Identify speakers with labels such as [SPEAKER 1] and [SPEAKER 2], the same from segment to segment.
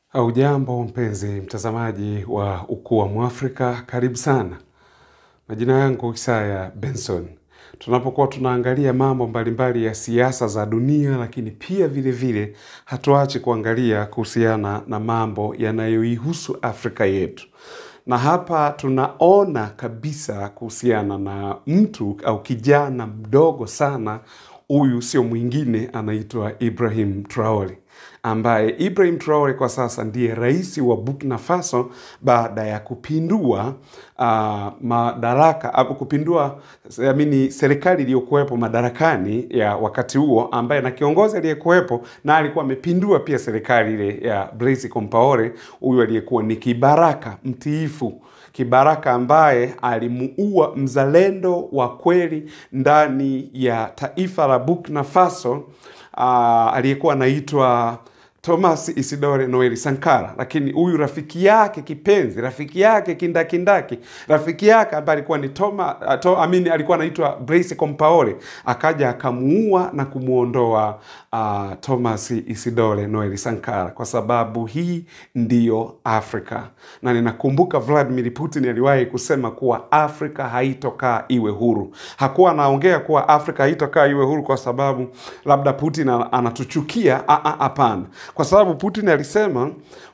[SPEAKER 1] Hujambo mpenzi mtazamaji wa Ukuu wa Mwafrika, karibu sana. Majina yangu Isaya Benson. Tunapokuwa tunaangalia mambo mbalimbali ya siasa za dunia, lakini pia vile vile hatuachi kuangalia kuhusiana na mambo yanayoihusu Afrika yetu, na hapa tunaona kabisa kuhusiana na mtu au kijana mdogo sana. Huyu sio mwingine, anaitwa Ibrahim Traore ambaye Ibrahim Traore kwa sasa ndiye rais wa Burkina Faso baada ya kupindua uh, madaraka au kupindua amini serikali iliyokuwepo madarakani ya wakati huo, ambaye na kiongozi aliyekuwepo na alikuwa amepindua pia serikali ile ya Blaise Compaore, huyu aliyekuwa ni kibaraka mtiifu kibaraka ambaye alimuua mzalendo wa kweli ndani ya taifa la Burkina Faso uh, aliyekuwa anaitwa Thomas Isidore Noel Sankara, lakini huyu rafiki yake kipenzi, rafiki yake kindakindaki, rafiki yake ambaye alikuwa ni Toma, uh, to, amini alikuwa anaitwa Blaise Compaore, akaja akamuua na kumwondoa uh, Thomas Isidore Noel Sankara, kwa sababu hii ndiyo Afrika. Na ninakumbuka Vladimir Putin aliwahi kusema kuwa Afrika haitokaa iwe huru. Hakuwa anaongea kuwa Afrika haitokaa iwe huru kwa sababu labda Putin anatuchukia. Hapana, kwa sababu Putin alisema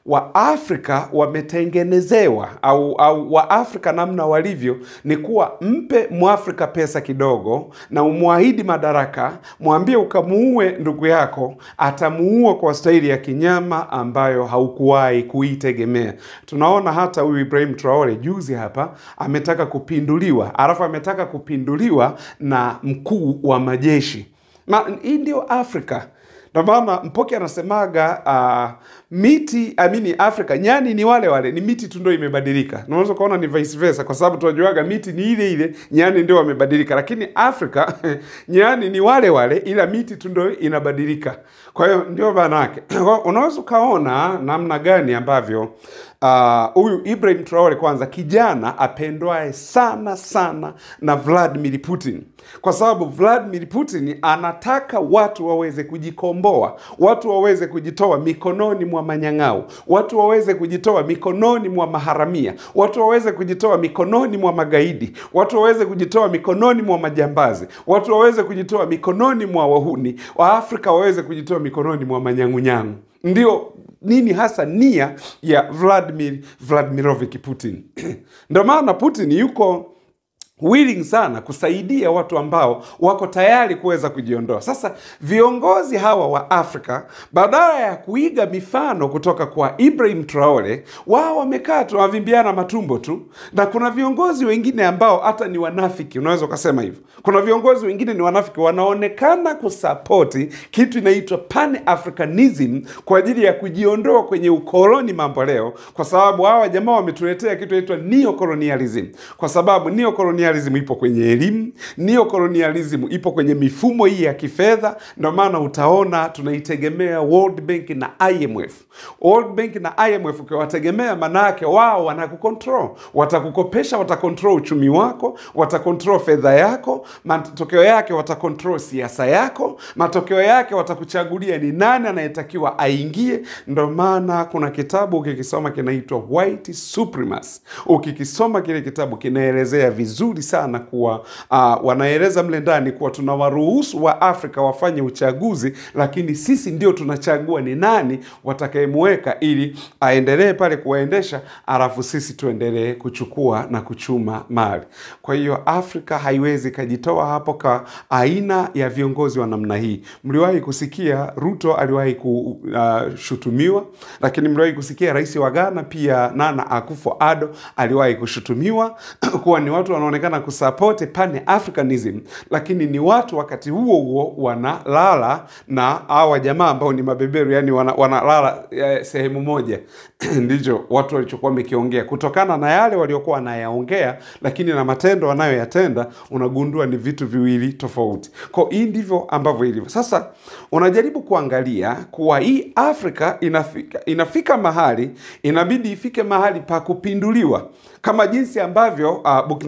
[SPEAKER 1] Waafrika wametengenezewa au, au Waafrika namna walivyo ni kuwa mpe Mwafrika pesa kidogo na umwahidi madaraka, mwambie ukamuue ndugu yako, atamuua kwa staili ya kinyama ambayo haukuwahi kuitegemea. Tunaona hata huyu Ibrahim Traore juzi hapa ametaka kupinduliwa, alafu ametaka kupinduliwa na mkuu wa majeshi. Hii ndio Afrika. Ndio maana Mpoke anasemaga uh, miti amini Afrika nyani ni wale wale, ni miti tu ndio imebadilika. Unaweza ukaona ni vice versa, kwa sababu tunajuaga miti ni ile ile, nyani ndio wamebadilika, lakini Afrika nyani ni wale wale, ila miti tu ndio inabadilika. Kwa hiyo ndio maana yake. Unaweza ukaona namna gani ambavyo huyu uh, Ibrahim Traore kwanza kijana apendwae sana sana na Vladimir Putin, kwa sababu Vladimir Putin anataka watu waweze kujikomboa, watu waweze kujitoa mikononi mwa manyang'au, watu waweze kujitoa mikononi mwa maharamia, watu waweze kujitoa mikononi mwa magaidi, watu waweze kujitoa mikononi mwa majambazi, watu waweze kujitoa mikononi mwa wahuni, Waafrika waweze kujitoa mikononi mwa manyang'unyangu. Ndio nini hasa nia ya Vladimir Vladimirovich Putin. Ndio maana Putin yuko willing sana kusaidia watu ambao wako tayari kuweza kujiondoa. Sasa viongozi hawa wa Afrika badala ya kuiga mifano kutoka kwa Ibrahim Traore, wao wamekaa tu wavimbiana matumbo tu, na kuna viongozi wengine ambao hata ni wanafiki, unaweza ukasema hivyo. Kuna viongozi wengine ni wanafiki, wanaonekana kusapoti kitu inaitwa Pan Africanism kwa ajili ya kujiondoa kwenye ukoloni mambo leo, kwa sababu hawa jamaa wametuletea kitu inaitwa neocolonialism, kwa sababu neocolonialism neocolonialism ipo kwenye elimu, neocolonialism ipo kwenye mifumo hii ya kifedha. Ndio maana utaona tunaitegemea World Bank na IMF. World Bank na IMF ukiwategemea, manake wao wanakukontrol, watakukopesha, watakontrol uchumi wako, watakontrol fedha yako, matokeo yake watakontrol siasa yako, matokeo yake watakuchagulia ni nani anayetakiwa aingie. Ndio maana kuna kitabu ukikisoma kinaitwa White Supremacy. Ukikisoma kile kitabu kinaelezea vizuri sana kuwa uh, wanaeleza mle ndani kuwa tunawaruhusu wa Afrika wafanye uchaguzi, lakini sisi ndio tunachagua ni nani watakayemweka ili aendelee pale kuwaendesha, alafu sisi tuendelee kuchukua na kuchuma mali. Kwa hiyo Afrika haiwezi kajitoa hapo kwa aina ya viongozi wa namna hii. Mliwahi kusikia Ruto aliwahi kushutumiwa, uh, lakini mliwahi kusikia rais wa Ghana pia Nana Akufo-Addo aliwahi kushutumiwa kuwa ni watu wanaonekana kusapoti pan Africanism, lakini ni watu wakati huo huo wanalala na hawa jamaa ambao ni mabeberu, yani wanalala wana sehemu moja ndicho watu walichokuwa wamekiongea kutokana na yale waliokuwa wanayaongea, lakini na matendo wanayoyatenda unagundua ni vitu viwili tofauti. Kwa hii ndivyo ambavyo ilivyo. Sasa unajaribu kuangalia kuwa hii Afrika inafika, inafika mahali inabidi ifike mahali pa kupinduliwa kama jinsi ambavyo uh, Burkina Faso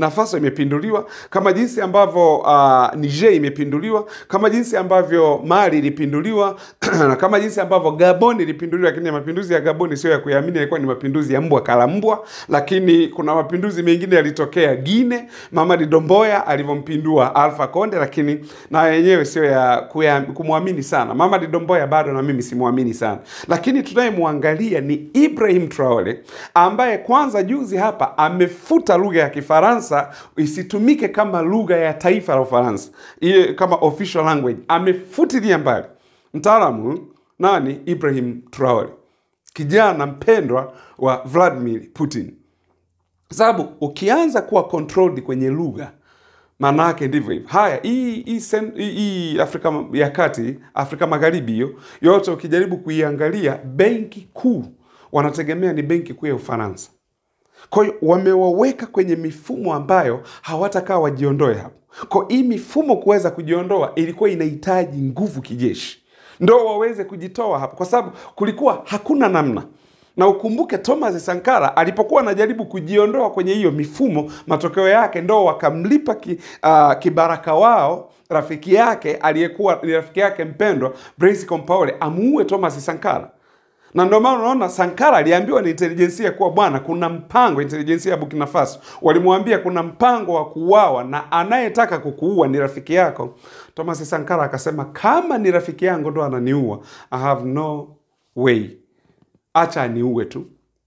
[SPEAKER 1] imepinduliwa, kama jinsi ambavyo uh, Niger imepinduliwa, kama jinsi ambavyo Mali ilipinduliwa na kama jinsi ambavyo Gabon ilipinduliwa. Lakini mapinduzi ya Gabon sio ya kuyaamini, yalikuwa ni mapinduzi ya mbwa kala mbwa. Lakini kuna mapinduzi mengine yalitokea Guinea, Mamadi Domboya alivyompindua Alpha Conde, lakini na yenyewe sio ya kuya- kumwamini sana. Mamadi Domboya bado na mimi simwamini sana, lakini tunayemwangalia ni Ibrahim Traore ambaye kwanza juzi hapa amefuta lugha ya Kifaransa isitumike kama lugha ya taifa la Ufaransa, iye kama official language, amefutilia mbali. Mtaalamu nani? Ibrahim Traore, kijana mpendwa wa Vladimir Putin, kwa sababu ukianza kuwa controlled kwenye lugha maana yake ndivyo hivyo. Haya, hii hii sen- hii- hii Afrika ya Kati, Afrika Magharibi, hiyo yote ukijaribu kuiangalia, benki kuu wanategemea ni benki kuu ya Ufaransa. Kwa hiyo wamewaweka kwenye mifumo ambayo hawatakaa wajiondoe hapo. Kwa hii mifumo kuweza kujiondoa ilikuwa inahitaji nguvu kijeshi, ndo waweze kujitoa hapo, kwa sababu kulikuwa hakuna namna na ukumbuke Thomas Sankara alipokuwa anajaribu kujiondoa kwenye hiyo mifumo, matokeo yake ndo wakamlipa ki, uh, kibaraka wao rafiki yake aliyekuwa ni rafiki yake mpendwa Blaise Compaore amuue Thomas Sankara na ndio maana unaona Sankara aliambiwa na intelijensia kuwa bwana, kuna mpango. Intelijensia ya Burkina Faso walimwambia kuna mpango wa kuuawa na anayetaka kukuua ni rafiki yako. Thomas Sankara akasema kama ni rafiki yangu ndo ananiua, I have no way, acha aniue tu.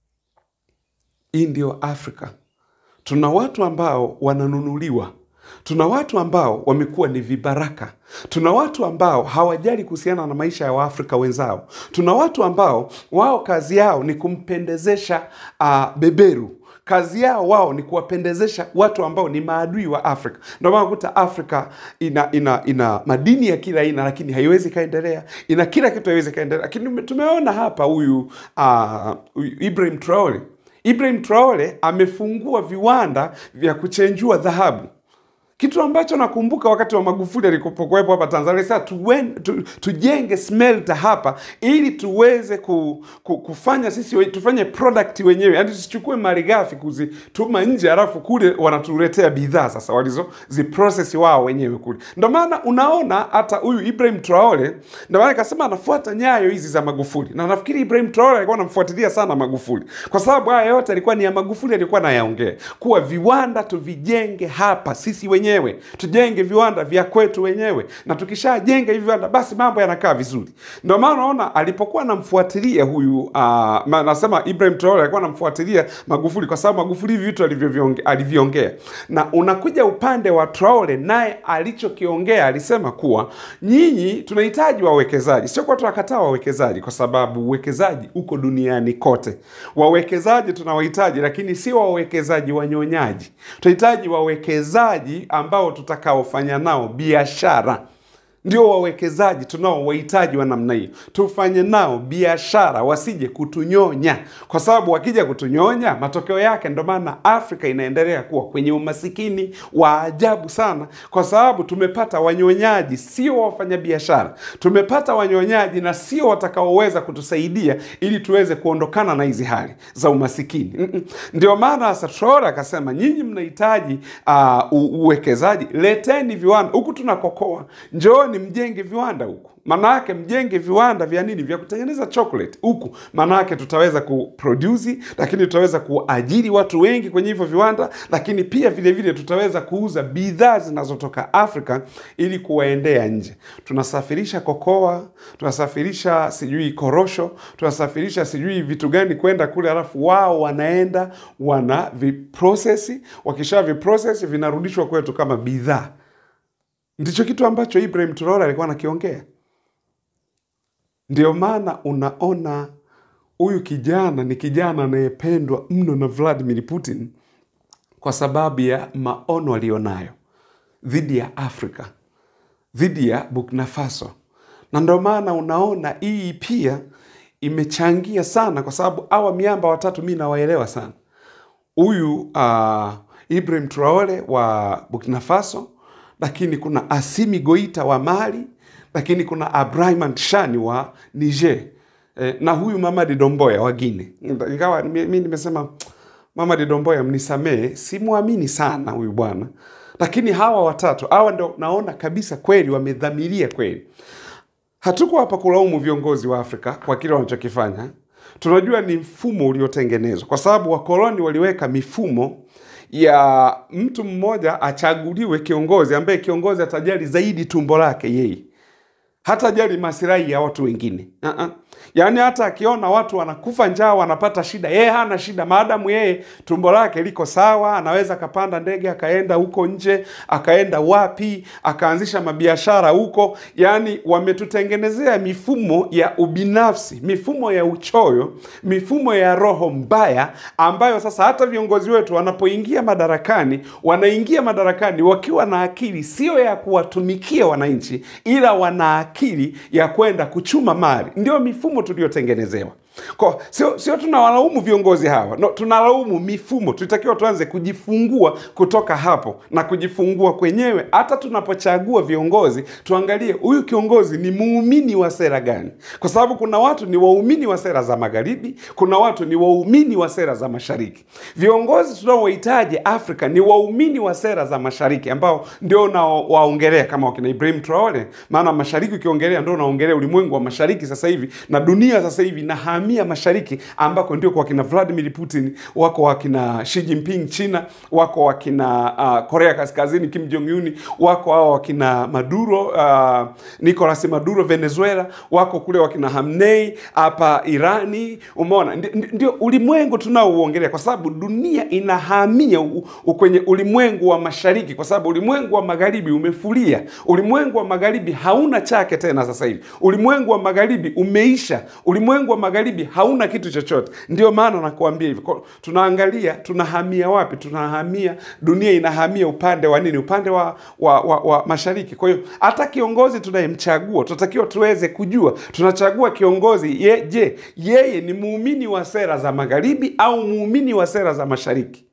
[SPEAKER 1] Hii ndio Afrika. Tuna watu ambao wananunuliwa, tuna watu ambao wamekuwa ni vibaraka, tuna watu ambao hawajali kuhusiana na maisha ya Waafrika wenzao, tuna watu ambao wao kazi yao ni kumpendezesha uh, beberu kazi yao wao ni kuwapendezesha watu ambao ni maadui wa Afrika. Ndio maana kuta Afrika ina ina ina madini ya kila aina, lakini haiwezi kaendelea. Ina kila kitu haiwezi kaendelea, lakini tumeona hapa huyu uh, huyu Ibrahim Traore Ibrahim Traore amefungua viwanda vya kuchenjua dhahabu, kitu ambacho nakumbuka wakati wa Magufuli alikopokuwepo hapa Tanzania. Sasa tuwen, tu, tujenge smelter hapa ili tuweze ku, ku, kufanya sisi we- tufanye product wenyewe, yani tusichukue malighafi kuzituma nje, alafu kule wanatuletea bidhaa sasa walizoziprocess wao wenyewe kule. Ndio maana unaona hata huyu Ibrahim Traore, ndio maana nikasema anafuata nyayo hizi za Magufuli, na nafikiri Ibrahim Traore alikuwa anamfuatilia sana Magufuli kwa sababu haya yote alikuwa ni ya Magufuli, alikuwa anayaongea kuwa viwanda tuvijenge hapa sisi wenyewe, tujenge viwanda vya kwetu wenyewe, na tukishajenga hivi viwanda basi mambo yanakaa vizuri. Ndio maana unaona alipokuwa anamfuatilia huyu uh, ma, nasema Ibrahim Traore alikuwa anamfuatilia Magufuli kwa sababu Magufuli hivi vitu alivyoviongea aliviongea, na unakuja upande wa Traore, naye alichokiongea alisema kuwa nyinyi tunahitaji wawekezaji, sio kwa tunakataa wawekezaji, kwa sababu uwekezaji uko duniani kote. Wawekezaji tunawahitaji, lakini sio wawekezaji wanyonyaji. Tunahitaji wawekezaji ambao tutakaofanya nao biashara ndio wawekezaji tunaowahitaji wa namna hiyo, tufanye nao biashara, wasije kutunyonya, kwa sababu wakija kutunyonya, matokeo yake, ndo maana Afrika inaendelea kuwa kwenye umasikini wa ajabu sana, kwa sababu tumepata wanyonyaji, sio wafanyabiashara. Tumepata wanyonyaji na sio watakaoweza kutusaidia ili tuweze kuondokana na hizi hali za umasikini. Mm-mm. Ndio maana sasa Traore akasema, nyinyi mnahitaji uh, uwekezaji, leteni viwanda huku tunakokoa, njooni mjenge viwanda huku. Maana yake mjenge viwanda vya nini? Vya kutengeneza chocolate huku. Maana yake tutaweza kuproduce, lakini tutaweza kuajiri watu wengi kwenye hivyo viwanda, lakini pia vile vile tutaweza kuuza bidhaa zinazotoka Afrika ili kuwaendea nje. Tunasafirisha kokoa, tunasafirisha sijui korosho, tunasafirisha sijui vitu gani kwenda kule, alafu wao wanaenda wana viprocess, wakisha viprocess vinarudishwa kwetu kama bidhaa. Ndicho kitu ambacho Ibrahim Traore alikuwa anakiongea. Ndio maana unaona huyu kijana ni kijana anayependwa mno na Vladimir Putin kwa sababu ya maono aliyonayo dhidi ya Afrika, dhidi ya Burkina Faso, na ndio maana unaona hii pia imechangia sana, kwa sababu hawa miamba watatu mi nawaelewa sana. Huyu uh, Ibrahim Traore wa Burkina Faso, lakini kuna Asimi Goita wa Mali, lakini kuna Abraham Tchani wa Niger eh, na huyu Mamadi Domboya wa Guinea. Ingawa mi mi nimesema Mama Didomboya, mnisamehe, simwamini sana huyu bwana, lakini hawa watatu hawa ndo naona kabisa kweli wamedhamiria kweli. Hatuko hapa kulaumu viongozi wa Afrika kwa kile wanachokifanya. Tunajua ni mfumo uliotengenezwa, kwa sababu wakoloni waliweka mifumo ya mtu mmoja achaguliwe kiongozi ambaye kiongozi atajali zaidi tumbo lake yeye hata jali masilahi ya watu wengine uh-uh. Yaani hata akiona watu wanakufa njaa, wanapata shida, yeye hana shida, maadamu yeye tumbo lake liko sawa, anaweza akapanda ndege akaenda huko nje, akaenda wapi, akaanzisha mabiashara huko. Yaani wametutengenezea mifumo ya ubinafsi, mifumo ya uchoyo, mifumo ya roho mbaya, ambayo sasa hata viongozi wetu wanapoingia madarakani, wanaingia madarakani wakiwa na akili sio ya kuwatumikia wananchi, ila wana akili ya kwenda kuchuma mali. Ndio mifumo tuliyotengenezewa. Kwa sio sio tunawalaumu viongozi hawa, no, tunalaumu mifumo. Tulitakiwa tuanze kujifungua kutoka hapo na kujifungua kwenyewe. Hata tunapochagua viongozi, tuangalie huyu kiongozi ni muumini wa sera gani, kwa sababu kuna watu ni waumini wa sera za magharibi, kuna watu ni waumini wa sera za mashariki. Viongozi tunaowahitaji Afrika ni waumini wa sera za mashariki, ambao ndio unawaongelea kama wakina Ibrahim Traore. Maana mashariki ukiongelea, ndio unaongelea ulimwengu wa mashariki sasa hivi na dunia sasa hivi na hamia mashariki ambako ndio kwa wakina Vladimir Putin, wako wakina Xi Jinping China, wako wakina uh, Korea Kaskazini Kim Jong Un, wako hao wakina Maduro uh, Nicolas Maduro Venezuela, wako kule wakina Hamnei hapa Irani. Umeona, Ndi- ndio ulimwengu tunaouongelea, kwa sababu dunia inahamia u, u, kwenye ulimwengu wa mashariki, kwa sababu ulimwengu wa magharibi umefulia. Ulimwengu wa magharibi hauna chake tena sasa hivi. Ulimwengu wa magharibi umeisha. Ulimwengu wa magharibi hauna kitu chochote. Ndio maana nakuambia hivi, Kwa- tunaangalia tunahamia wapi? Tunahamia, dunia inahamia upande wa nini? Upande wa, wa, wa, wa mashariki. Kwa hiyo hata kiongozi tunayemchagua tunatakiwa tuweze kujua tunachagua kiongozi ye, je, yeye ni muumini wa sera za magharibi au muumini wa sera za mashariki?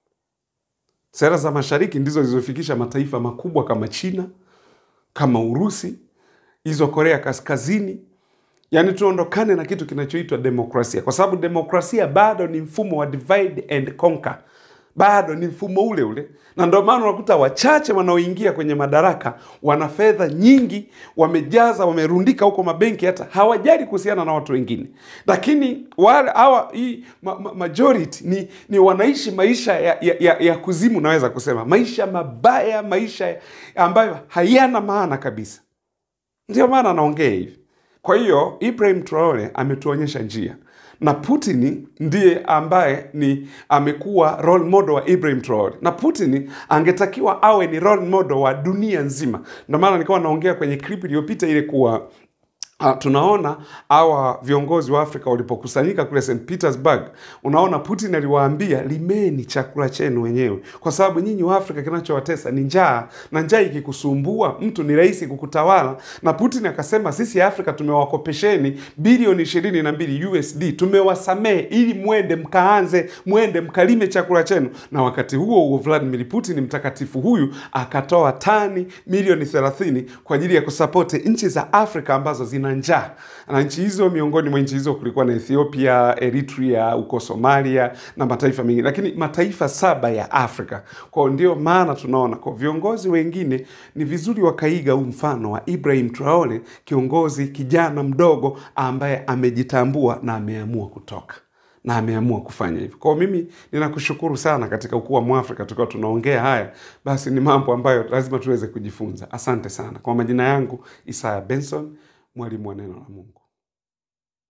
[SPEAKER 1] Sera za mashariki ndizo zilizofikisha mataifa makubwa kama China, kama Urusi, hizo Korea Kaskazini. Yaani tuondokane na kitu kinachoitwa demokrasia, kwa sababu demokrasia bado ni mfumo wa divide and conquer, bado ni mfumo ule ule, na ndio maana unakuta wachache wanaoingia kwenye madaraka wana fedha nyingi, wamejaza, wamerundika huko mabenki, hata hawajali kuhusiana na watu wengine. Lakini wale hawa hii ma, ma, majority ni, ni wanaishi maisha ya, ya, ya, ya kuzimu, naweza kusema maisha mabaya, maisha ambayo hayana maana kabisa. Ndio maana anaongea hivi. Kwa hiyo Ibrahim Traore ametuonyesha njia na Putin ndiye ambaye ni amekuwa role model wa Ibrahim Traore, na Putin angetakiwa awe ni role model wa dunia nzima. Ndio maana nilikuwa naongea kwenye clip iliyopita ile kuwa Uh, tunaona hawa viongozi wa Afrika walipokusanyika kule St Petersburg, unaona Putin aliwaambia limeni chakula chenu wenyewe, kwa sababu nyinyi wa Afrika kinachowatesa ni njaa, na njaa ikikusumbua mtu ni rahisi kukutawala. Na Putin akasema sisi Afrika tumewakopesheni bilioni ishirini na mbili USD, tumewasamehe ili mwende mkaanze, mwende mkalime chakula chenu. Na wakati huo huo Vladimir Putin mtakatifu huyu akatoa tani milioni 30 kwa ajili ya kusapoti nchi za Afrika ambazo zina njaa, na nchi hizo, miongoni mwa nchi hizo kulikuwa na Ethiopia, Eritrea, huko Somalia na mataifa mengine, lakini mataifa saba ya Afrika. Kwa hiyo ndio maana tunaona kwa viongozi wengine ni vizuri wakaiga huu mfano wa Ibrahim Traore, kiongozi kijana mdogo ambaye amejitambua na ameamua kutoka na ameamua kufanya hivyo. Kwa hiyo mimi ninakushukuru sana katika ukuu wa Mwafrika, tukiwa tunaongea haya, basi ni mambo ambayo lazima tuweze kujifunza. Asante sana. Kwa majina yangu Isaya Benson, mwalimu wa neno la Mungu.